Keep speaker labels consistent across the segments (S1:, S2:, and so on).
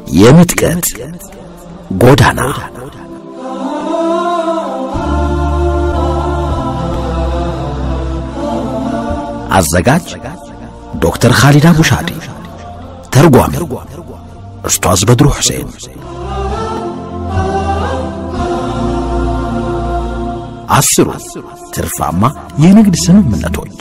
S1: የምጥቀት ጎዳና አዘጋጅ ዶክተር ኻሊድ አቡሻዲ ተርጓሚ ኡስታዝ በድሩ ሁሴን አስሩ ትርፋማ የንግድ ስምምነቶች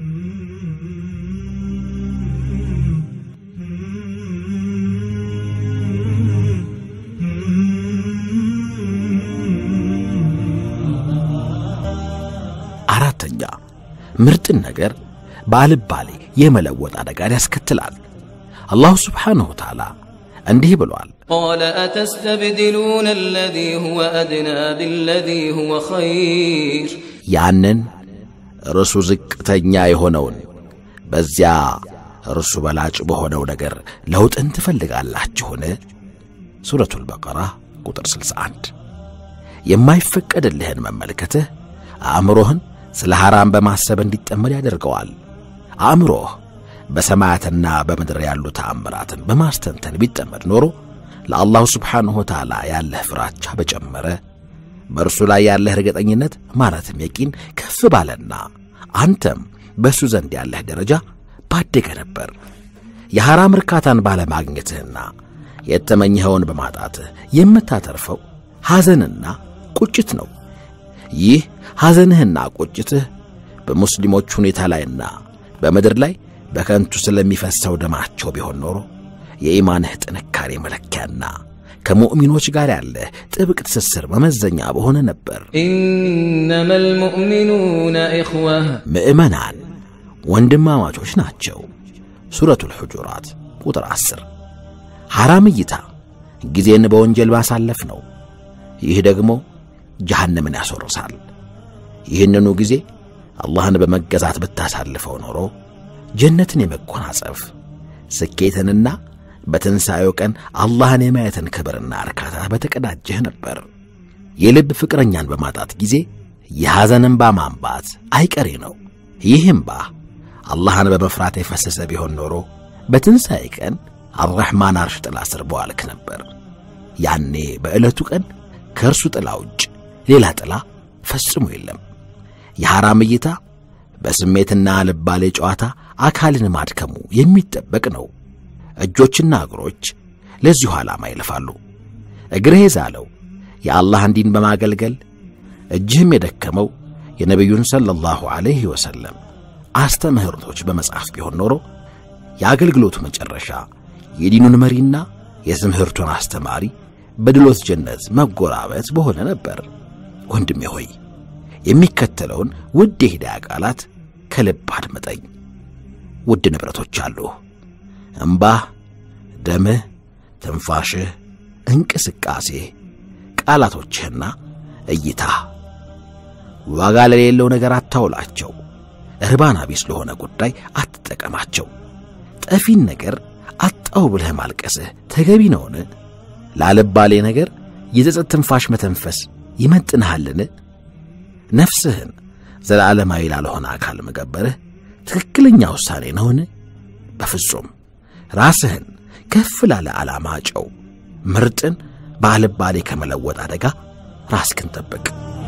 S1: አራተኛ ምርጥን ነገር በአልባሌ የመለወጥ አደጋን ያስከትላል። አላሁ ስብሓንሁ ወተዓላ እንዲህ ብሏል።
S2: قال أتستبدلون الذي هو أدنى بالذي هو خير
S1: ያንን እርሱ ዝቅተኛ የሆነውን በዚያ እርሱ በላጭ በሆነው ነገር ለውጥን ትፈልጋላችሁን? ሱረቱል በቀራ ቁጥር 61 የማይፈቀድልህን መመልከትህ አእምሮህን ስለ ሐራም በማሰብ እንዲጠመድ ያደርገዋል። አእምሮህ በሰማያትና በምድር ያሉ ተአምራትን በማስተንተን ቢጠመድ ኖሮ ለአላሁ ስብሓንሁ ወተዓላ ያለህ ፍራቻ በጨመረ በእርሱ ላይ ያለህ እርግጠኝነት ማለትም የቂን ከፍ ባለና አንተም በእሱ ዘንድ ያለህ ደረጃ ባደገ ነበር። የሐራም እርካታን ባለማግኘትህና የተመኘኸውን በማጣትህ የምታተርፈው ሐዘንና ቁጭት ነው። ይህ ሐዘንህና ቁጭትህ በሙስሊሞች ሁኔታ ላይና በምድር ላይ በከንቱ ስለሚፈሰው ደማቸው ቢሆን ኖሮ የኢማንህ ጥንካሬ መለኪያና ከሙእሚኖች ጋር ያለህ ጥብቅ ትስስር መመዘኛ በሆነ ነበር።
S2: إنما المؤمنون إخوة
S1: ምዕመናን ወንድማማቾች ናቸው። ሱረቱል ሑጁራት ቁጥር 10 ሐራም እይታ ጊዜን በወንጀል ማሳለፍ ነው። ይህ ደግሞ ጀሃነምን ያስወርሳል። ይህንኑ ጊዜ አላህን በመገዛት ብታሳልፈው ኖሮ ጀነትን የመጎናጸፍ ስኬትንና በትንሣኤው ቀን አላህን የማየትን ክብርና እርካታ በተቀዳጀህ ነበር። የልብ ፍቅረኛን በማጣት ጊዜ የሐዘን እንባ ማንባት አይቀሬ ነው። ይህ እምባ አላህን በመፍራት የፈሰሰ ቢሆን ኖሮ በትንሣኤ ቀን አርረሕማን አርሽ ጥላ ስር በዋልክ ነበር። ያኔ በዕለቱ ቀን ከእርሱ ጥላ ውጭ ሌላ ጥላ ፈጽሞ የለም። የሐራም እይታ በስሜትና ልባሌ ጨዋታ አካልን ማድከሙ የሚጠበቅ ነው። እጆችና እግሮች ለዚሁ ዓላማ ይለፋሉ። እግርህ የዛለው የአላህን ዲን በማገልገል እጅህም የደከመው የነቢዩን ሰለላሁ ዐለይሂ ወሰለም አስተምህርቶች በመጽሐፍ ቢሆን ኖሮ የአገልግሎቱ መጨረሻ የዲኑን መሪና የትምህርቱን አስተማሪ በድሎት ጀነት መጎራበት በሆነ ነበር። ወንድሜ ሆይ የሚከተለውን ውድ የሂዳያ ቃላት ከልብ አድምጠኝ። ውድ ንብረቶች አሉህ። እምባህ፣ ደምህ፣ ትንፋሽህ፣ እንቅስቃሴህ፣ ቃላቶችህና እይታህ ዋጋ ለሌለው ነገር አታውላቸው። እርባና ቢስ ለሆነ ጉዳይ አትጠቀማቸው። ጠፊን ነገር አጣው ብለህ ማልቀስህ ተገቢ ነውን? ላልባሌ ነገር የጸጸት ትንፋሽ መተንፈስ ይመጥንሃልን? ነፍስህን ዘላለማዊ ላልሆነ አካል መገበርህ ትክክለኛ ውሳኔ ነውን? በፍጹም። ራስህን ከፍ ላለ ዓላማ ጨው። ምርጥን በአልባሌ ከመለወጥ አደጋ ራስክን ጠብቅ።